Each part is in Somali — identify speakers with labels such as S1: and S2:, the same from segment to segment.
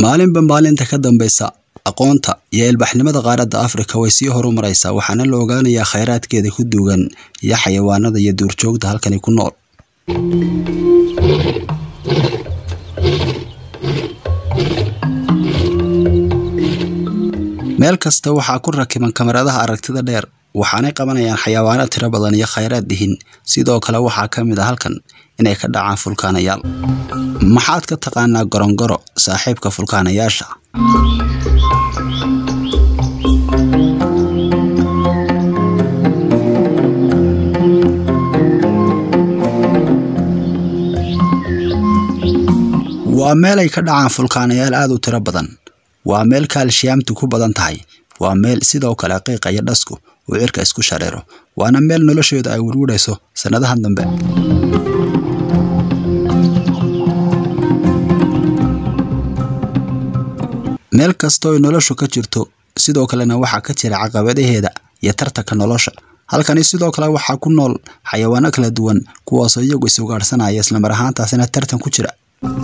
S1: maalinba maalinta ka dambaysa aqoonta iyo ilbaxnimada qaaradda afrika way sii horumaraysaa waxaana la ogaanayaa khayraadkeeda ku duugan iyo xayawaanada iyo duurjoogta halkani ku nool meel kasta waxaa ku rakiban kamaradaha aragtida dheer waxaanay qabanayaan xayawaano tiro badan iyo khayraad dihin sidoo kale waxaa ka mid a halkan inay ka dhacaan fulkaanayaal maxaad ka taqaanaa gorongoro saaxiibka fulkaanayaasha waa meel ay ka dhacaan fulkaanayaal aad u tiro badan waa meel kaalshiyaamtu ku badan tahay waa meel sidoo kale qiiqa iyo dhasku uu cirka isku shareero waana meel nolosheedu ay werwarayso sannadahan dambe meel kastoo ay noloshu ka jirto sidoo kalena waxaa ka jira caqabadaheeda iyo tartanka nolosha halkani sidoo kale waxaa ku nool xayawaano kala duwan kuwaasoo iyagu is ugaadhsanaya islamar ahaantaasina tartan ku jira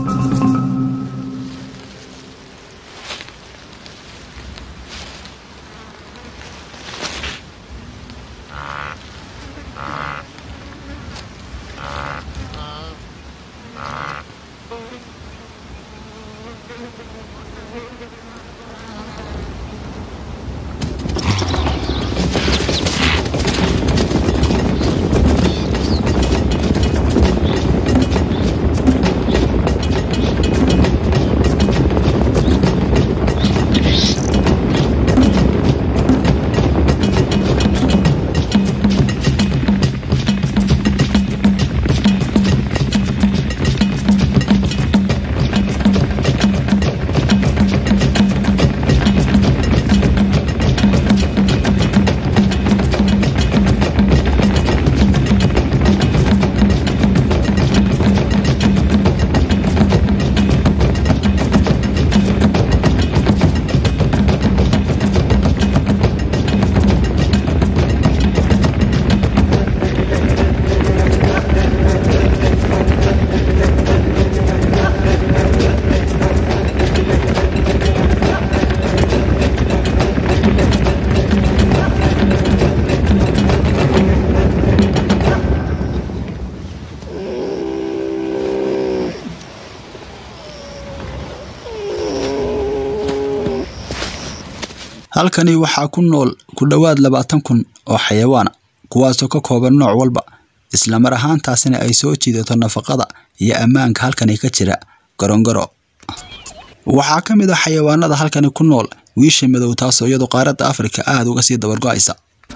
S1: halkani waxaa ku nool ku dhowaad labaatan kun oo xayawaana kuwaasoo ka kooban nooc walba islamar ahaantaasina ay soo jiidato nafaqada iyo ammaanka halkani ka jira gorongoro waxaa ka mid ah xayawaanada halkani ku nool wiisha madow taasoo iyadu qaaradda afrika aada uga sii dabargo-aysa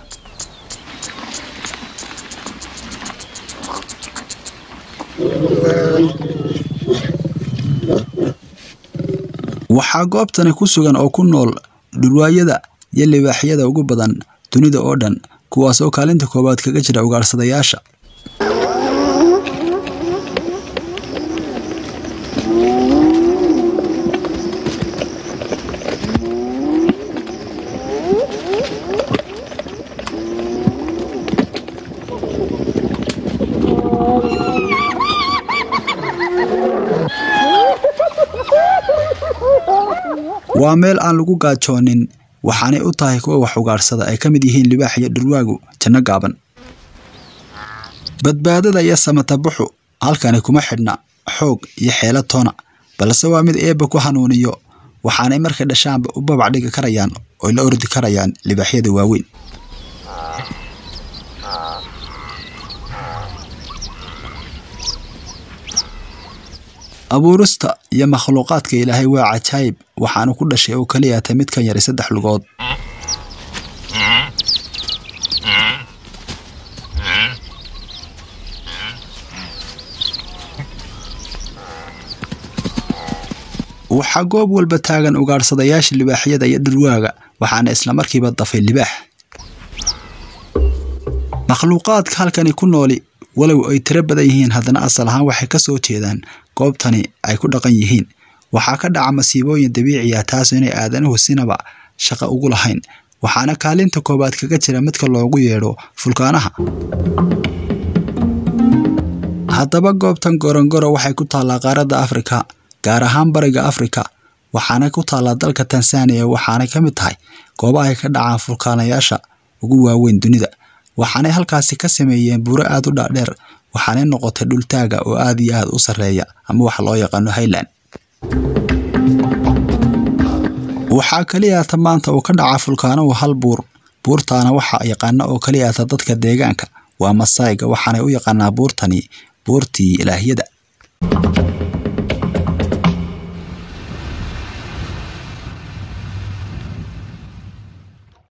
S1: waxaa goobtani ku sugan oo ku nool dhurwaayada iyo libaaxyada ugu badan dunida oo dhan kuwaas oo kaalinta koowaad kaga jira ugaadhsadayaasha waa meel aan lagu gaajoonin waxaanay u tahay kuwa wax ugaadhsada ay ka mid yihiin libaax iyo dhurwaagu janno gaaban badbaadada iyo samatabuxu halkani kuma xidhna xoog iyo xeelo toona balse waa mid eebba ku hanuuniyo waxaanay markay dhashaanba u babac dhigi karayaan oo la ordi karayaan libaaxyada waaweyn abuurista iyo makhluuqaadka ilaahay waa cajaayib waxaanu ku dhashay oo keliya ta mid kan yari saddex lugood waxaa goob walba taagan ugaadhsadayaasha libaaxyada iyo dhurwaaga waxaana islamarkiiba dafay libaax makhluuqaadka halkani ku nooli walow ay tiro badan yihiin haddana asal ahaan waxay ka soo jeedaan goobtani ay ku dhaqan yihiin waxaa ka dhaca masiibooyin dabiici ah taasoo inay aadanuhu sinaba shaqo ugu lahayn waxaana kaalinta koowaad kaga jira midka loogu yeedho fulkaanaha haddaba goobtan gorongoro waxay ku taallaa qaaradda afrika gaar ahaan bariga afrika waxaana ku taallaa dalka tansaaniya waxaanay ka mid tahay goobaha ay ka dhacaan fulkaanayaasha ugu waaweyn dunida waxaanay halkaasi ka sameeyeen buuro aada u dhaadheer waxaanay noqotay dhultaaga oo aada iyo aada u sarreeya ama waxa loo yaqaano highland waxaa keliyaata maanta uu ka dhacaa fulkaanuhu hal buur buurtaana waxaa yaqaana oo keliyaata dadka deegaanka waa masayga waxaanay u yaqaanaa buurtani buurtii ilaahyada